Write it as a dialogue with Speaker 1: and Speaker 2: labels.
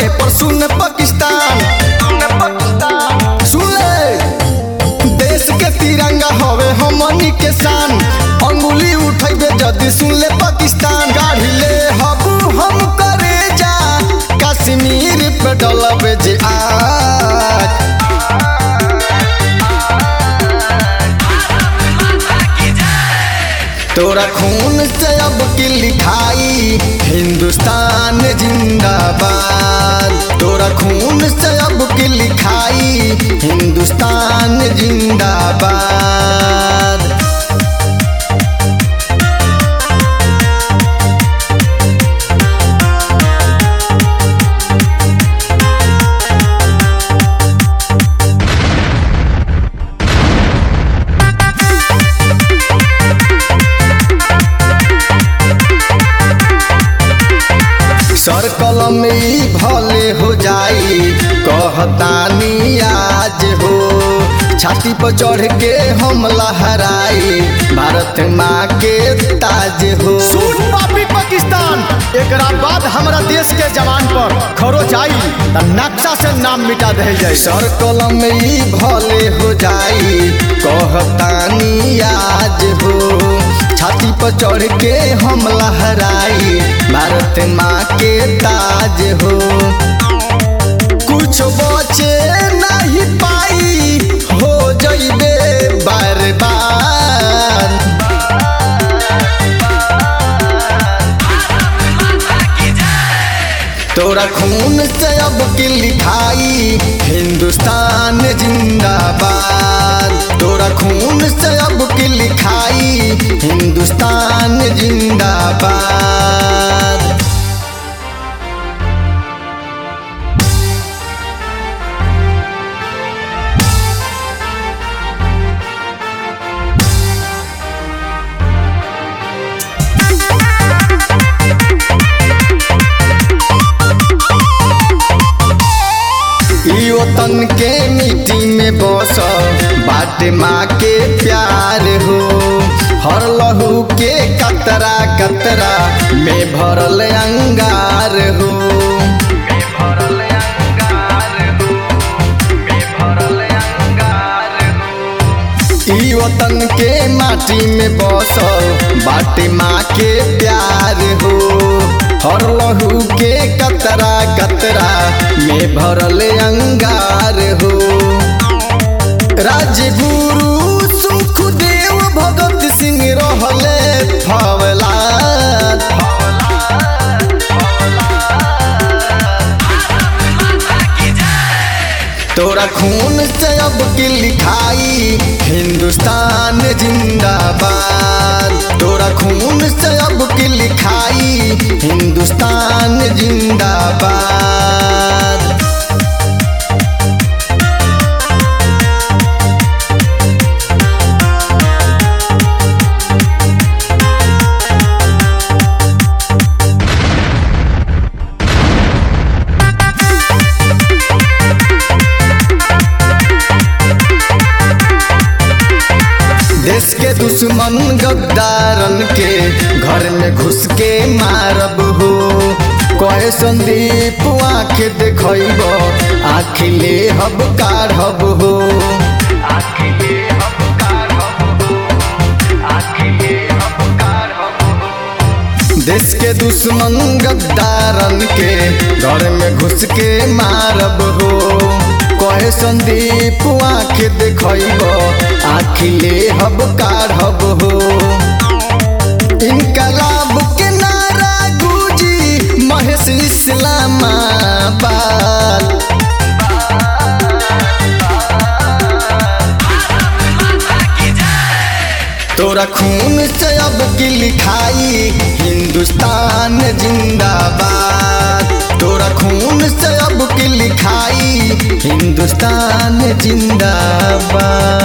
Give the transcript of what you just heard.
Speaker 1: पर सुन पाकिस्तान सुन ले देश के तिरंगा हवे हमनी के शान अंगुली उठेबे जदी सुन ले पाकिस्तान गाड़ी ले हबू हम करे जा कश्मीर पे डलबे जे आज तोरा खून से अब की लिखाई हिंदुस्तान जिंदाबाद तोरा खून से अब की लिखाई हिंदुस्तान जिंदाबाद सर कलम में ई भले हो जाई कहतानी आज हो छाती पर चढ़ के हम लहराई भारत माँ के ताज हो
Speaker 2: सुन पापी पाकिस्तान एकरा बाद हमरा देश के जवान पर खरो जाई त नक्शा से नाम मिटा दे जाई
Speaker 1: सर कलम में ई भले हो जाई कहतानी आज हो छाती पर चढ़ के हम लहराई भारत माँ के ताज हो कुछ बचे नहीं पाई हो जइबे बार बार तोरा खून से अब की लिखाई हिंदुस्तान जिंदाबाद तोरा खून से अब की लिखाई हिंदुस्तान जिंदाबाद ई वतन के मिट्टी में बस बाटे माँ के प्यार हो हर लहू के कतरा कतरा में भरल अंगार हो ई वतन के माटी में बसल बाटे माँ के प्यार हो हर लहू के कतरा कतरा में भरल अंगार हो राजगुरु सुखदेव भगत सिंह रहले फवला तोरा खून से अब की लिखाई हिंदुस्तान जिंदाबाद तोरा खून से अब की लिखाई हिंदुस्तान जिंदाबाद देश के दुश्मन गद्दारन के घर में घुस के मारब हो कहे संदीप आँख देखब आँख ले हब काढ़ब हो देश के दुश्मन गद्दारन के घर में घुस के मारब हो कहे संदीप आँख देखब आँख ले हब काढ़ब हो इनकलाब के नारा गुजी महेश इस्लामाबाद तोरा खून से अब की लिखाई हिंदुस्तान जिंदाबाद तोरा खून से अब की लिखाई हिंदुस्तान जिंदाबाद